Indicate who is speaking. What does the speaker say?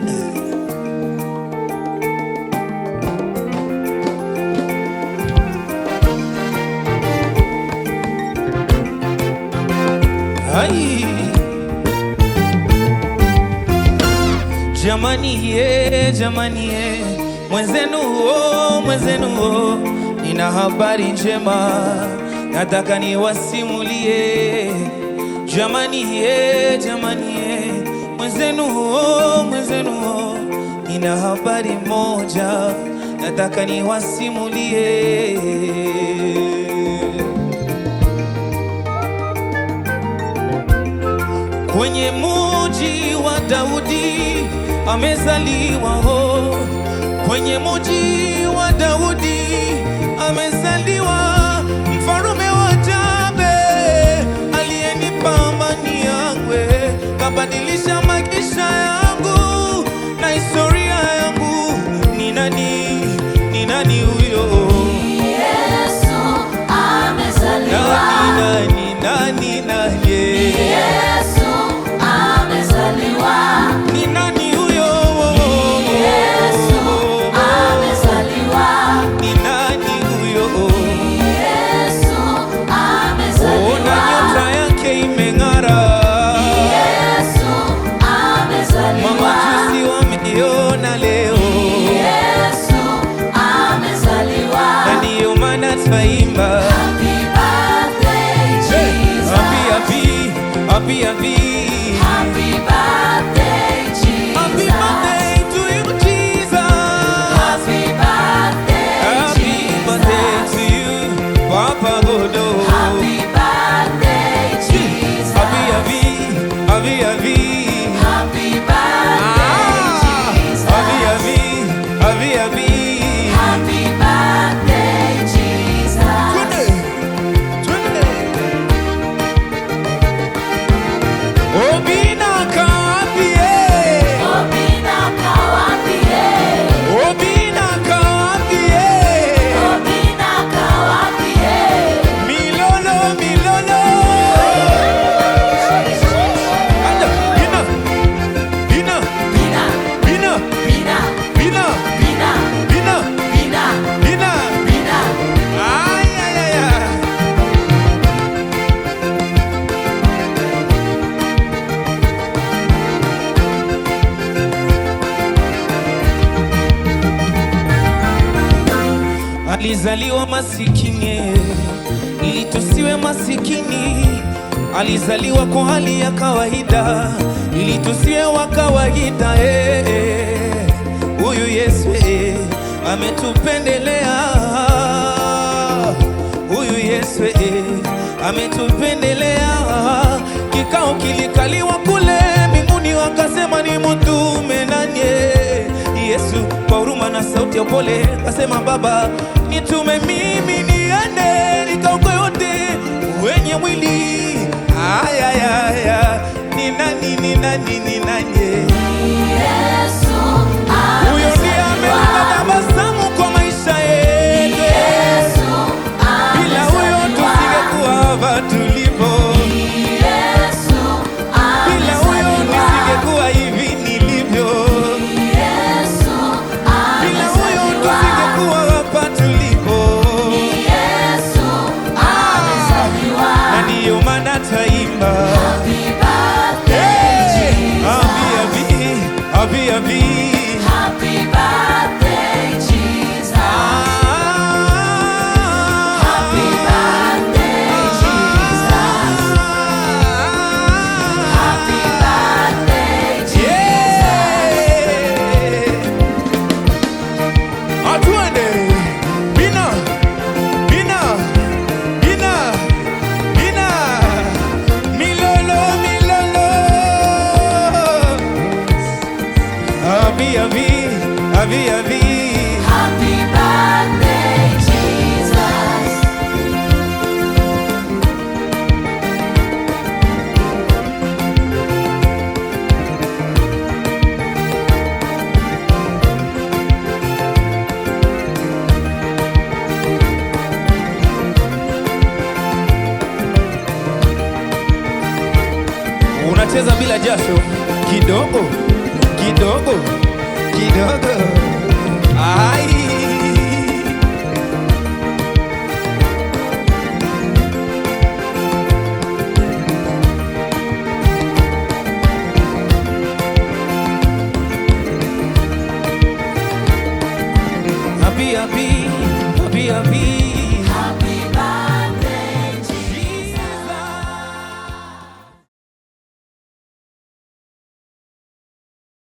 Speaker 1: Ai. Jamani ye, jamani ye, mwenzenu o, mwenzenu o, nina habari njema, nataka niwasimulie. Jamani ye, jamani ye, mwenzenu o, mwenzenu o, nina habari moja, nataka niwasimulie. Kwenye muji wa Daudi amezaliwa ho, kwenye muji wa Daudi amezaliwa mfarume wa Jabe, aliyenipa amani yangwe, kabadilisha maisha yangu na historia yangu. Ni nani? Ni nani huyo?
Speaker 2: Yesu amezaliwa.
Speaker 1: Nani, nani, nani, nani?
Speaker 2: Yesu amezaliwa.
Speaker 1: Ni nani huyo?
Speaker 2: Yesu amezaliwa.
Speaker 1: Ni nani huyo?
Speaker 2: Yesu
Speaker 1: Ona
Speaker 2: amezaliwa.
Speaker 1: nyota yake imeng'ara,
Speaker 2: Yesu amezaliwa.
Speaker 1: mamajusi wameiona leo,
Speaker 2: Yesu amezaliwa.
Speaker 1: na ndiyo maana twaimba
Speaker 2: Happy birthday,
Speaker 1: Hey,
Speaker 2: Jesus.
Speaker 1: happy, happy, happy, happy.
Speaker 2: Happy birthday,
Speaker 1: Happy
Speaker 2: Jesus.
Speaker 1: birthday to you, Jesus.
Speaker 2: Happy birthday,
Speaker 1: Happy birthday
Speaker 2: Jesus.
Speaker 1: to you, Papa Godo.
Speaker 2: Happy birthday, Jesus.
Speaker 1: Happy, happy, happy, happy.
Speaker 2: Happy birthday,
Speaker 1: Ah,
Speaker 2: Jesus.
Speaker 1: happy, happy, happy, happy.
Speaker 2: Happy birthday, Jesus.
Speaker 1: Twende, twende. Obina kaambie,
Speaker 2: Obina kawapie,
Speaker 1: Obina kaambie.
Speaker 2: Obina kawapie.
Speaker 1: Milolo, milolo. Anda, bina, bina,
Speaker 2: Bina,
Speaker 1: bina,
Speaker 2: bina,
Speaker 1: bina,
Speaker 2: bina,
Speaker 1: bina,
Speaker 2: bina,
Speaker 1: bina.
Speaker 2: bina.
Speaker 1: Ay, ay, ay, ay. Alizaliwa masikini ili tusiwe masikini. Alizaliwa kwa hali ya kawaida ili tusiwe wa kawaida. eh, eh. Huyu Yesu eh, ametupendelea. Huyu Yesu eh, ametupendelea. Kikao kilikaliwa kule mbinguni, wakasema ni mtume nani? Yesu kwa huruma na sauti ya upole akasema, Baba, nitume mimi niende nikaokoe wote wenye mwili. Aya, aya, aya. Ni nani? Ni nani? Ni nani?
Speaker 2: Yesu
Speaker 1: Huyo ndiye ameleta
Speaker 2: amezaliwa.
Speaker 1: tabasamu kwa maisha yetu.
Speaker 2: Yesu
Speaker 1: Bila huyo
Speaker 2: amezaliwa.
Speaker 1: tusingekuwa hapa tulipo.
Speaker 2: Yesu
Speaker 1: Bila huyo
Speaker 2: amezaliwa.
Speaker 1: nisingekuwa hivi nilivyo.
Speaker 2: Yesu
Speaker 1: Bila huyo
Speaker 2: amezaliwa.
Speaker 1: tusingekuwa hapa tulipo.
Speaker 2: Yesu amezaliwa.
Speaker 1: Na ndiyo maana taimba
Speaker 2: Happy birthday, Jesus.
Speaker 1: Happy, happy, happy, happy.
Speaker 2: Happy birthday, Jesus. Happy birthday, Jesus. Happy birthday, Jesus.
Speaker 1: Atuende bina bina bina bina milolo milolo abi abi abi abi
Speaker 2: Happy birthday, Jesus.
Speaker 1: unacheza bila jasho kidogo kidogo via via